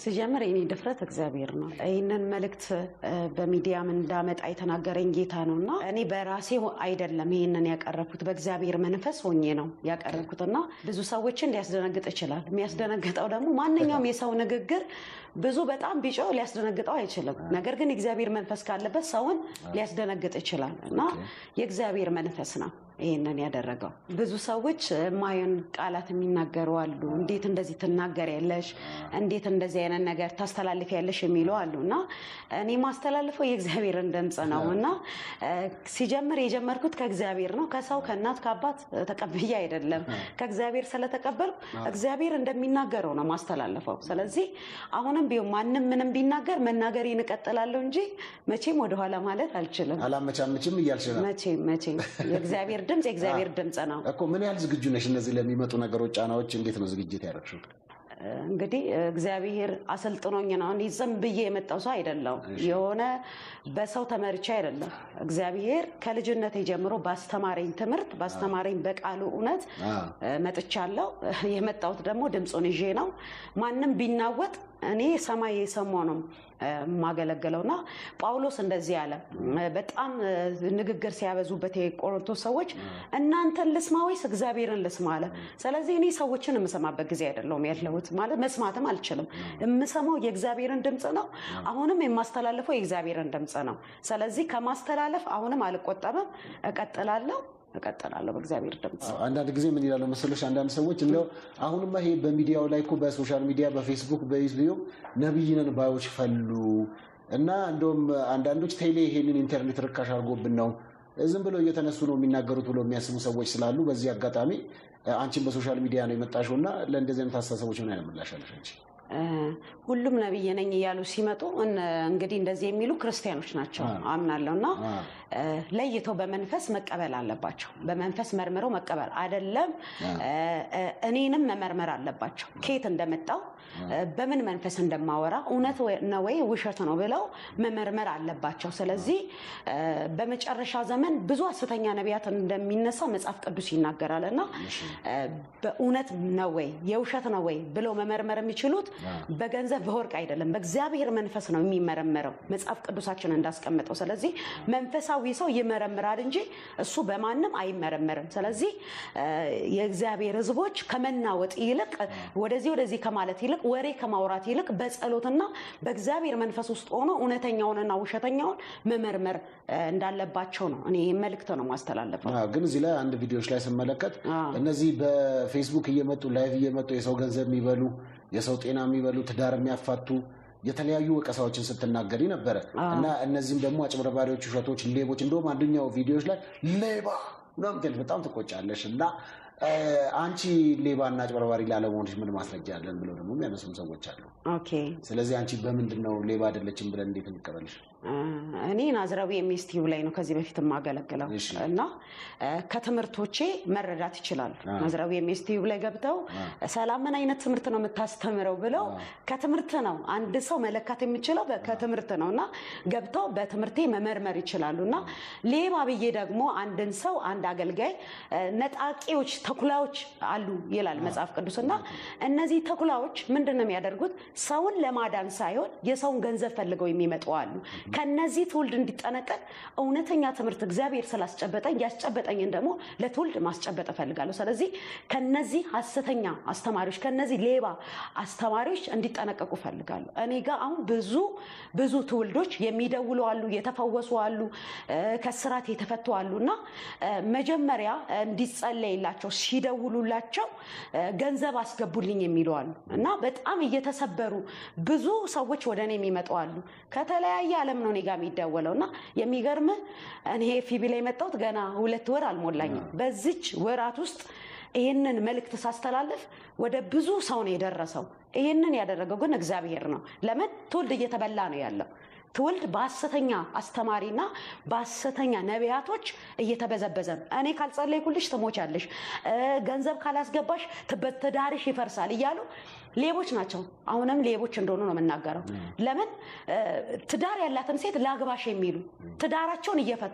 ስጀምር የኔ ድፍረት እግዚአብሔር ነው። ይህንን መልእክት በሚዲያም እንዳመጣ የተናገረኝ ጌታ ነው እና እኔ በራሴ አይደለም ይህንን ያቀረብኩት በእግዚአብሔር መንፈስ ሆኜ ነው ያቀረብኩት እና ብዙ ሰዎችን ሊያስደነግጥ ይችላል። የሚያስደነግጠው ደግሞ ማንኛውም የሰው ንግግር ብዙ በጣም ቢጮህ ሊያስደነግጠው አይችልም። ነገር ግን የእግዚአብሔር መንፈስ ካለበት ሰውን ሊያስደነግጥ ይችላል እና የእግዚአብሔር መንፈስ ነው ይህንን ያደረገው። ብዙ ሰዎች የማየውን ቃላት የሚናገሩ አሉ። እንዴት እንደዚህ ትናገሪያለሽ? እንዴት እንደዚህ አይነት ነገር ታስተላልፊያለሽ? የሚሉ አሉ እና እኔ ማስተላልፈው የእግዚአብሔርን ድምፅ ነው እና ሲጀምር የጀመርኩት ከእግዚአብሔር ነው። ከሰው ከእናት ከአባት ተቀብዬ አይደለም። ከእግዚአብሔር ስለተቀበልኩ እግዚአብሔር እንደሚናገረው ነው ማስተላልፈው። ስለዚህ አሁንም ቢሆን ማንም ምንም ቢናገር መናገሬን እቀጥላለሁ እንጂ መቼም ወደኋላ ማለት አልችልም። አላመቻምችም እያልሽ ነው? መቼም መቼም የእግዚአብሔር ድምፅ የእግዚአብሔር ድምፅ ነው። እኮ ምን ያህል ዝግጁ ነሽ? እነዚህ ለሚመጡ ነገሮች፣ ጫናዎች እንዴት ነው ዝግጅት ያደረግሽው? እንግዲህ እግዚአብሔር አሰልጥኖኝ ነው። እኔ ዝም ብዬ የመጣው ሰው አይደለሁም። የሆነ በሰው ተመርቼ አይደለም። እግዚአብሔር ከልጅነት ጀምሮ ባስተማረኝ ትምህርት ባስተማረኝ በቃሉ እውነት መጥቻለሁ። የመጣሁት ደግሞ ድምፁን ይዤ ነው። ማንም ቢናወጥ እኔ ሰማይ የሰማው ነው የማገለግለው እና ጳውሎስ እንደዚህ አለ። በጣም ንግግር ሲያበዙበት የቆሮንቶስ ሰዎች እናንተን ልስማ ወይስ እግዚአብሔርን ልስማ አለ። ስለዚህ እኔ ሰዎችን የምሰማበት ጊዜ አይደለሁም ያለሁት ማለት መስማትም አልችልም። የምሰማው የእግዚአብሔርን ድምፅ ነው። አሁንም የማስተላልፈው የእግዚአብሔርን ድምፅ ነው። ስለዚህ ከማስተላለፍ አሁንም አልቆጠብም፣ እቀጥላለሁ እቀጥላለሁ በእግዚአብሔር ድምፅ። አንዳንድ ጊዜ ምን ይላሉ መሰሎች አንዳንድ ሰዎች እንደው አሁንማ ይሄ በሚዲያው ላይ እኮ በሶሻል ሚዲያ በፌስቡክ በዩቲዩብ ነብይ ነን ባዮች ፈሉ እና እንደውም አንዳንዶች ቴሌ ይሄንን ኢንተርኔት ርካሽ አድርጎብን ነው ዝም ብለው እየተነሱ ነው የሚናገሩት ብሎ የሚያስቡ ሰዎች ስላሉ በዚህ አጋጣሚ አንቺን በሶሻል ሚዲያ ነው የመጣሽው እና ለእንደዚህ አይነት አስተሳሰቦች ምን አይነት ምላሽ አለሽ አንቺ? ሁሉም ነብይ ነኝ እያሉ ሲመጡ እንግዲህ እንደዚህ የሚሉ ክርስቲያኖች ናቸው አምናለሁ እና ለይተው በመንፈስ መቀበል አለባቸው። በመንፈስ መርምረው መቀበል አይደለም እኔንም መመርመር አለባቸው። ከየት እንደመጣው በምን መንፈስ እንደማወራ እውነት ነው ወይ ውሸት ነው ብለው መመርመር አለባቸው። ስለዚህ በመጨረሻ ዘመን ብዙ ሐሰተኛ ነቢያት እንደሚነሳ መጽሐፍ ቅዱስ ይናገራል እና በእውነት ነው ወይ የውሸት ነው ወይ ብለው መመርመር የሚችሉት በገንዘብ በወርቅ አይደለም፣ በእግዚአብሔር መንፈስ ነው የሚመረመረው መጽሐፍ ቅዱሳችን እንዳስቀመጠው። ስለዚህ መንፈሳዊ ሰው ይመረምራል እንጂ እሱ በማንም አይመረመርም። ስለዚህ የእግዚአብሔር ሕዝቦች ከመናወጥ ይልቅ ወደዚህ ወደዚህ ከማለት ይልቅ ወሬ ከማውራት ይልቅ በጸሎትና በእግዚአብሔር መንፈስ ውስጥ ሆኖ እውነተኛውንና ውሸተኛውን መመርመር እንዳለባቸው ነው እኔ ይህ መልእክት ነው ማስተላለፈው። ግን እዚህ ላይ አንድ ቪዲዮዎች ላይ ስመለከት እነዚህ በፌስቡክ እየመጡ ላይቭ እየመጡ የሰው ገንዘብ የሚበሉ የሰው ጤና የሚበሉ ትዳር የሚያፋቱ የተለያዩ ወቀሳዎችን ስትናገሪ ነበረ እና እነዚህም ደግሞ አጭበርባሪዎች፣ ውሸቶች፣ ሌቦች እንደውም አንደኛው ቪዲዮዎች ላይ ሌባ ምናምን በጣም ትቆጫለሽ እና አንቺ ሌባና አጭበርባሪ ላለመሆንሽ ምን ማስረጃ አለን ብለው ደግሞ የሚያነሱም ሰዎች አሉ። ኦኬ ስለዚህ አንቺ በምንድን ነው ሌባ አይደለችም ብለን እንዴት እንቀበልሽ? እኔ ናዝራዊ ኤምኤስቲዩ ላይ ነው ከዚህ በፊት የማገለግለው እና ከትምህርቶቼ መረዳት ይችላሉ። ናዝራዊ ኤምኤስቲዩ ላይ ገብተው ሰላም ምን አይነት ትምህርት ነው የምታስተምረው ብለው ከትምህርት ነው አንድ ሰው መለካት የሚችለው ከትምህርት ነው እና ገብተው በትምህርቴ መመርመር ይችላሉ እና ሌባ ብዬ ደግሞ አንድን ሰው አንድ አገልጋይ ነጣቂዎች ተኩላዎች አሉ ይላል መጽሐፍ ቅዱስ እና እነዚህ ተኩላዎች ምንድን ነው የሚያደርጉት? ሰውን ለማዳን ሳይሆን የሰውን ገንዘብ ፈልገው የሚመጡ አሉ። ከነዚህ ትውልድ እንዲጠነቀቅ እውነተኛ ትምህርት እግዚአብሔር ስላስጨበጠኝ ያስጨበጠኝን ደግሞ ለትውልድ ማስጨበጥ እፈልጋለሁ። ስለዚህ ከነዚህ ሐሰተኛ አስተማሪዎች ከነዚህ ሌባ አስተማሪዎች እንዲጠነቀቁ እፈልጋለሁ። እኔ ጋር አሁን ብዙ ብዙ ትውልዶች የሚደውሉ አሉ፣ የተፈወሱ አሉ፣ ከስራት የተፈቱ አሉ እና መጀመሪያ እንዲጸለይላቸው ሲደውሉላቸው ገንዘብ አስገቡልኝ የሚሉ አሉ እና በጣም እየተሰበሩ ብዙ ሰዎች ወደ እኔ የሚመጡ አሉ። ከተለያየ ዓለም ነው እኔ ጋ የሚደወለው እና የሚገርምህ እኔ ፊቢ ላይ የመጣሁት ገና ሁለት ወር አልሞላኝም። በዚች ወራት ውስጥ ይህንን መልእክት ሳስተላልፍ ወደ ብዙ ሰው ነው የደረሰው። ይህንን ያደረገው ግን እግዚአብሔር ነው። ለምን ትውልድ እየተበላ ነው ያለው ትውልድ በሐሰተኛ አስተማሪና በሐሰተኛ ነቢያቶች እየተበዘበዘ ነው። እኔ ካልጸለይኩልሽ ትሞቻለሽ፣ ገንዘብ ካላስገባሽ ትዳርሽ ይፈርሳል እያሉ ሌቦች ናቸው። አሁንም ሌቦች እንደሆኑ ነው የምናገረው። ለምን ትዳር ያላትን ሴት ላግባሽ የሚሉ ትዳራቸውን እየፈቱ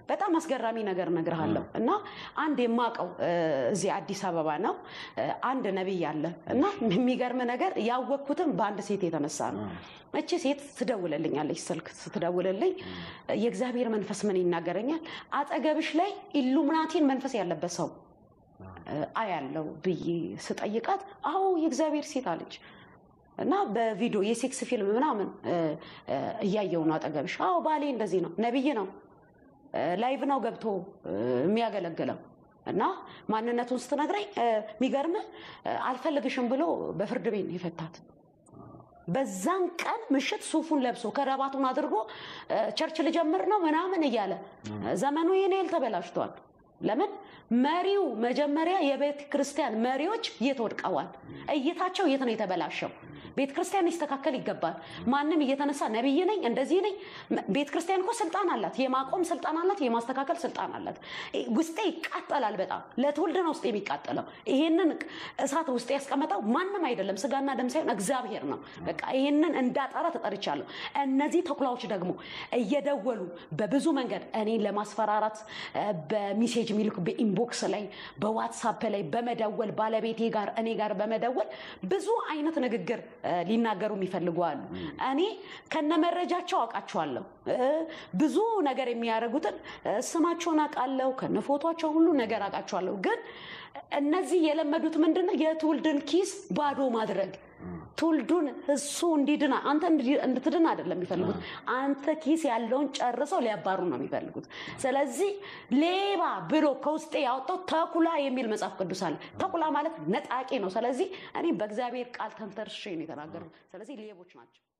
በጣም አስገራሚ ነገር እነግርሃለሁ እና አንድ የማውቀው እዚህ አዲስ አበባ ነው አንድ ነቢይ አለ እና የሚገርም ነገር ያወቅኩትም በአንድ ሴት የተነሳ ነው። እቺ ሴት ትደውልልኛለች፣ ስልክ ስትደውልልኝ የእግዚአብሔር መንፈስ ምን ይናገረኛል፣ አጠገብሽ ላይ ኢሉሚናቲን መንፈስ ያለበት ሰው አያለው ብዬ ስጠይቃት፣ አዎ የእግዚአብሔር ሴት አለች። እና በቪዲዮ የሴክስ ፊልም ምናምን እያየው ነው አጠገብሽ። አዎ ባሌ እንደዚህ ነው፣ ነቢይ ነው፣ ላይቭ ነው ገብቶ የሚያገለግለው እና ማንነቱን ስትነግረኝ የሚገርምህ አልፈልግሽም ብሎ በፍርድ ቤት ነው የፈታት። በዛን ቀን ምሽት ሱፉን ለብሶ ከረባቱን አድርጎ ቸርች ልጀምር ነው ምናምን እያለ ዘመኑ ይህን ያህል ተበላሽቷል። ለምን መሪው መጀመሪያ የቤተ ክርስቲያን መሪዎች የት ወድቀዋል? እይታቸው የት ነው የተበላሸው? ቤተ ክርስቲያን ሊስተካከል ይገባል። ማንም እየተነሳ ነቢይ ነኝ እንደዚህ ነኝ። ቤተ ክርስቲያን እኮ ስልጣን አላት፣ የማቆም ስልጣን አላት፣ የማስተካከል ስልጣን አላት። ውስጤ ይቃጠላል በጣም ለትውልድ ነው ውስጤ የሚቃጠለው። ይሄንን እሳት ውስጤ ያስቀመጠው ማንም አይደለም፣ ስጋና ደም ሳይሆን እግዚአብሔር ነው። በቃ ይሄንን እንዳጠራ ተጠርቻለሁ። እነዚህ ተኩላዎች ደግሞ እየደወሉ በብዙ መንገድ እኔን ለማስፈራራት በሚሴጅ የሚልኩ በኢንቦክስ ላይ በዋትሳፕ ላይ በመደወል ባለቤቴ ጋር እኔ ጋር በመደወል ብዙ አይነት ንግግር ሊናገሩ የሚፈልጉ አሉ። እኔ ከነመረጃቸው አውቃቸዋለሁ። ብዙ ነገር የሚያደርጉትን ስማቸውን አውቃለሁ፣ ከነፎቷቸው ሁሉ ነገር አውቃቸዋለሁ። ግን እነዚህ የለመዱት ምንድነው? የትውልድን ኪስ ባዶ ማድረግ ትውልዱን እሱ እንዲድና አንተ እንድትድን አይደለም የሚፈልጉት። አንተ ኪስ ያለውን ጨርሰው ሊያባሩ ነው የሚፈልጉት። ስለዚህ ሌባ ብሎ ከውስጤ ያወጣው ተኩላ የሚል መጽሐፍ ቅዱስ አለ። ተኩላ ማለት ነጣቂ ነው። ስለዚህ እኔ በእግዚአብሔር ቃል ተንተርሼ ነው የተናገሩት። ስለዚህ ሌቦች ናቸው።